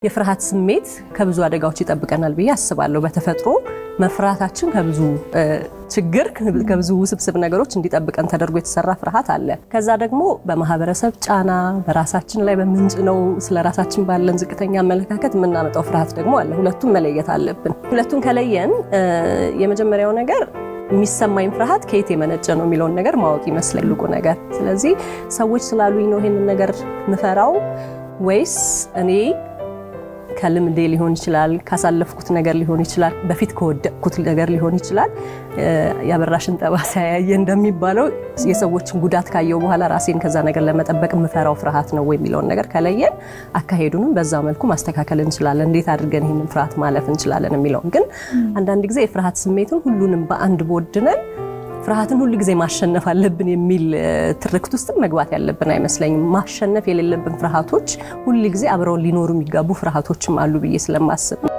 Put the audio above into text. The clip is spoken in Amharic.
የፍርሃት ስሜት ከብዙ አደጋዎች ይጠብቀናል ብዬ አስባለሁ። በተፈጥሮ መፍራታችን ከብዙ ችግር ከብዙ ውስብስብ ነገሮች እንዲጠብቀን ተደርጎ የተሰራ ፍርሃት አለ። ከዛ ደግሞ በማህበረሰብ ጫና፣ በራሳችን ላይ በምንጭነው ስለ ራሳችን ባለን ዝቅተኛ አመለካከት የምናመጣው ፍርሃት ደግሞ አለ። ሁለቱን መለየት አለብን። ሁለቱን ከለየን የመጀመሪያው ነገር የሚሰማኝ ፍርሃት ከየት የመነጨ ነው የሚለውን ነገር ማወቅ ይመስላል ትልቁ ነገር። ስለዚህ ሰዎች ስላሉኝ ነው ይሄንን ነገር ምፈራው ወይስ እኔ ከልምዴ ሊሆን ይችላል፣ ካሳለፍኩት ነገር ሊሆን ይችላል፣ በፊት ከወደቅኩት ነገር ሊሆን ይችላል። የአበራሽን ጠባሳ ያየ እንደሚባለው የሰዎችን ጉዳት ካየው በኋላ ራሴን ከዛ ነገር ለመጠበቅ የምፈራው ፍርሃት ነው ወይ የሚለውን ነገር ከለየን አካሄዱንም በዛ መልኩ ማስተካከል እንችላለን። እንዴት አድርገን ይህንን ፍርሃት ማለፍ እንችላለን የሚለውን ግን አንዳንድ ጊዜ የፍርሃት ስሜትን ሁሉንም በአንድ ቦድነን ፍርሃትን ሁል ጊዜ ማሸነፍ አለብን የሚል ትርክት ውስጥም መግባት ያለብን አይመስለኝም። ማሸነፍ የሌለብን ፍርሃቶች ሁል ጊዜ አብረውን ሊኖሩ የሚጋቡ ፍርሃቶችም አሉ ብዬ ስለማስብ